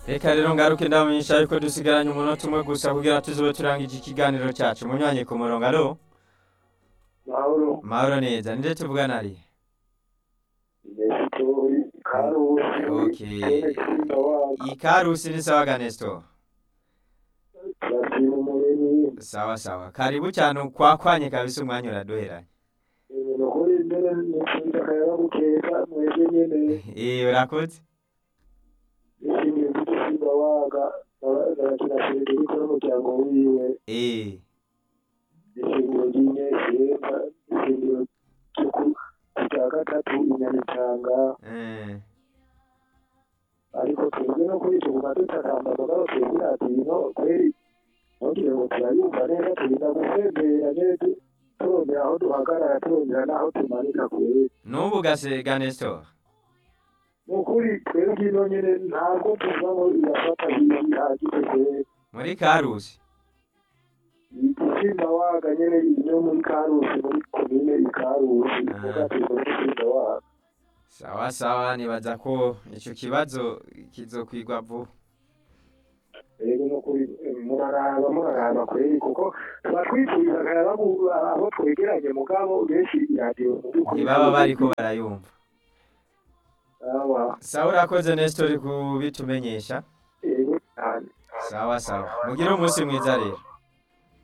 reka rero ngaruke ndabamenyesha yuko dusigaranye umunota umwe gusa kugira tuzobe turangije ikiganiro cyacu munyanye ku murongo alo mahoro mahoro neza ninde tuvugana ari nesitori karusi Okay. kene kirinda waga ikarusi ni sawa ga Nestor turashima umuremyi sawa sawa karibu cyane ukwakwanye kabisa umwanya uraduheranye ibintu kuri mbere nifuza akayaga gukeza mwebwe nyene eh urakoze nishimiye kugisimba waga barakina federiko n'umuryango wiwe eh ishingiro ry'inyeshyeka ishingiro ryo ku rya gatatu inyamitanga eh ariko twebwe no kuri tuguma dutakamba mugabo twebwe ino kweri ntugire ngo turayumva neza turinda gusembera neza turongera aho duhagarara turongera n'aho tumanika kweri n'ubu gase ga Nestor ni ukuri twebwe ino nyine ntabwo tuva ngo irafata ibintu bihagije kweri muri karusi igisimba waga nyine iyo muri karusi muri komine ikarusi muga turi igisimba waga sawa sawa nibaza ko ico kibazo kizokwigwa vuba rero no kuri muraraba muraraba kweri kuko tuba twifuriza akayaga gu- aho twegeranye mugabo benshi iradiyo mu by'ukuri ntibaba bariko barayumva aba sawa urakoze Nestor kubitumenyesha yego cyane sawa sawa mugire umunsi mwiza rero